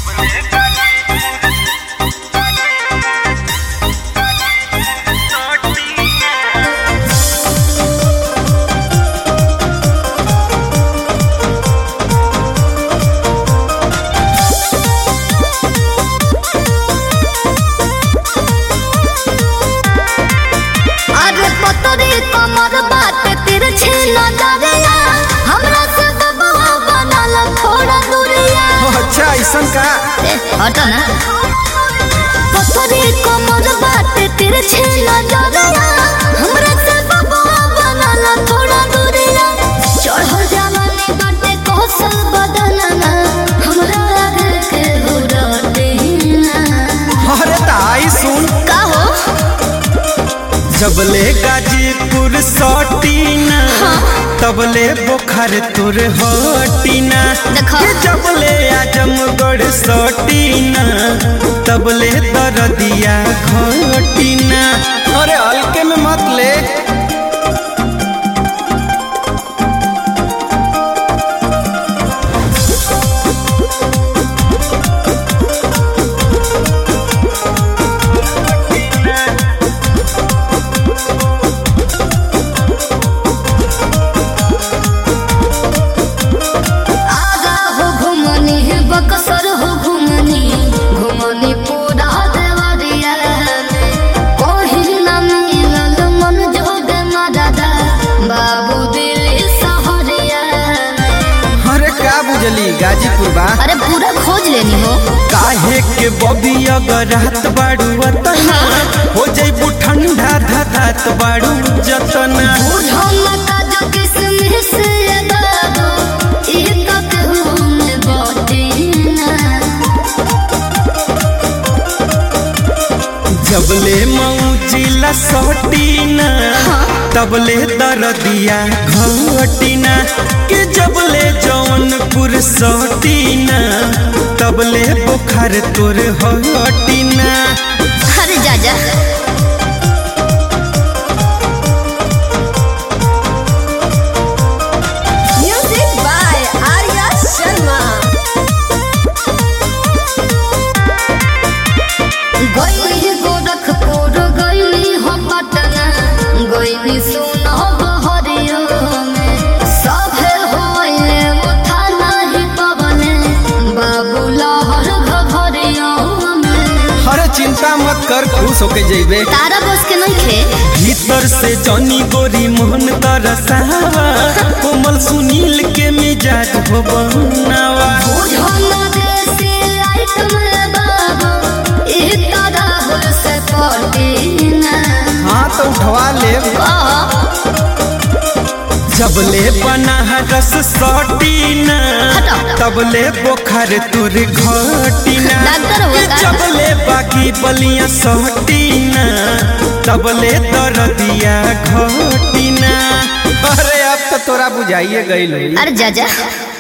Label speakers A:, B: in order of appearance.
A: अरे पतरी कमर बाटे तिरछी नजरिया हमरा से दबा बनल थोड़ा दूरिया
B: अच्छा ऐसन का
A: ए, हट ना पतरी कमर बाटे तिरछी नजरिया हमरा से दबा बनल थोड़ा दूरिया चढ़ जवानी बाटे कौशल बदलना हमरा आगे के उड़ते ना
B: अरे ताई सुन
A: का हो
B: जबले गाजीपुर सटीना तबले बोखर तुर हटीना
A: देखो।
B: ये जबले आजमगढ़ सटीना तबले दरदिया घटीना अरे हल्के में मत ले
A: आगा हो घुमनी बक्सर हो घुमनी घुमनी पूरा देवरिया कहीं न मिलल मन जोग मददा बाबू दिल्ली सहरिया
B: अरे का बुझली गाजीपुर बा
A: अरे पूरा खोज लेनी हो
B: काहे के बबी अगर रात बाड़ू अतना हो जैबू ठंडा धधात बाड़ू जतना
A: बुढ़ो मका जो किसमिस ये बाबू ई तो कहूँ में बाटी ना
B: जबले मौजिला सटीना तबले दरदिया घटीना कि जबले जौनपुर सटीना तबले बुखार तोर हटीना
A: अरे जा जा
C: Music by Arya Sharma.
A: गईली गोरखपुर गईली हम पटना गईली सुनो बहरियो में सभे होइले उठा नाही पवने बाबू लहर घघरियो में
B: अरे चिंता मत कर खुश होके जइबे
A: तारा बस के नहीं खे
B: भीतर से जनी गोरी मोहन तरसावा कोमल सुनील के मिजाज हो बनावा
A: बुझो ना देसी आइटम रे बाबू ई तरह से पटीना
B: हाँ तो उठवा ले जबले बना रस सटीना
A: हटा।
B: तबले बोखर तुर घटीना
A: डॉक्टर हो
B: कि
A: का?
B: जबले बाकी बलिया सटीना तबले दरदिया घटीना अरे अब तो तोरा बुझाइए गई
A: अरे जा जा